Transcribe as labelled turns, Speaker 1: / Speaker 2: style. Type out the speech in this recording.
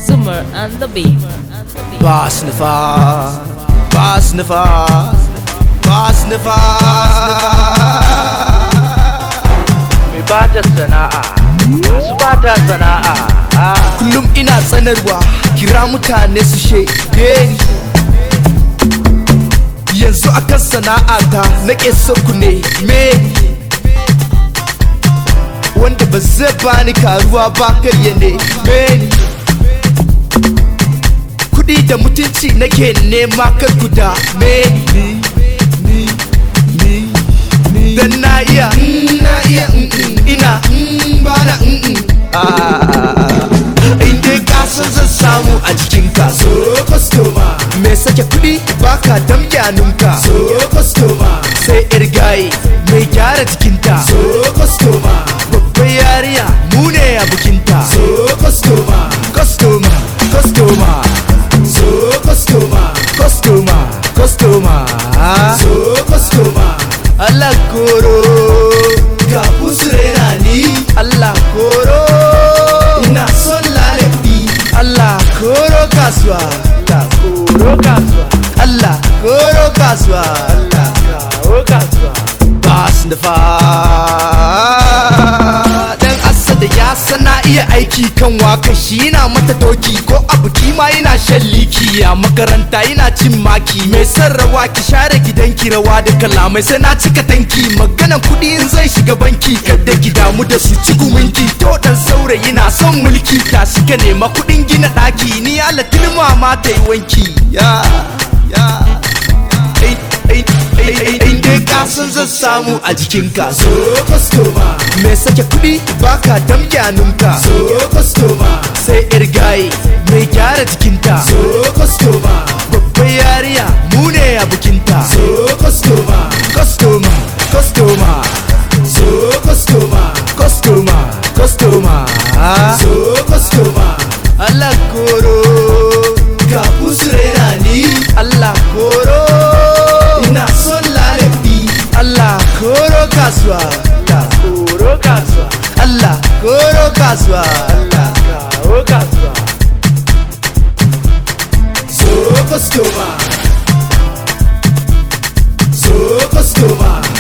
Speaker 1: Summer and the beat.
Speaker 2: ba su nufa ba su nufa ba su nufa
Speaker 3: mai ba ta sana'a masu ba ta sana'a
Speaker 2: kullum ina tsanarwa kira mutane su shaide ni yanzu akan sana'ata nake so ku ne me wanda ba zai bani karuwa ba karya ne me kudi da mutunci nake nema kan guda me ni ni ni ni dan na iya mm, na iya mm, mm, ina mm, bana mm, mm. Ah, in dai ka san zan samu a jikin ka so kwastoma me sake kudi baka damgyanunka so kwastoma sai yar gaye mai gyara jikinta so kwastoma babbar yariya mu ne a bikinta so kwastoma kwastoma kwastoma so kwastoma kwastoma kwastoma so kwastoma Allah koro ga usrena ni Allah koro ina son lalabi Allah koro kasuwa Allah koro kasuwa Allah koro kasuwa Allah kawo kasuwa bas da fa dan asada ya sana iya aiki kan waka shi yana mata doki ko a biki ma yana shan liki a makaranta yana cin maki mai son rawa ki share gidanki rawa da kalamai sai na cika tanki maganan kuɗi in zai shiga banki kada ki damu da su ci guminki to dan saurayi na son mulki ta ka nema kuɗin gina ɗaki ni ala tilma ma ta yi wanki ya ya ai ai ai ai ai dai ka san zan samu a jikinka so kwastoma mai sake kuɗi baka damgyanunka so kwastoma sai yar gaye mai gyara jikinta so kwastoma babbar yariya mu ne a bikinta so kwastoma kwastoma kwastoma so kwastoma kwastoma kwastoma so kwastoma Allah koro ga usrena ni Allah koro ina son lalabi Allah koro kasuwa Allah koro kasuwa Allah koro kasuwa Allah kawo kasuwa so customer so customer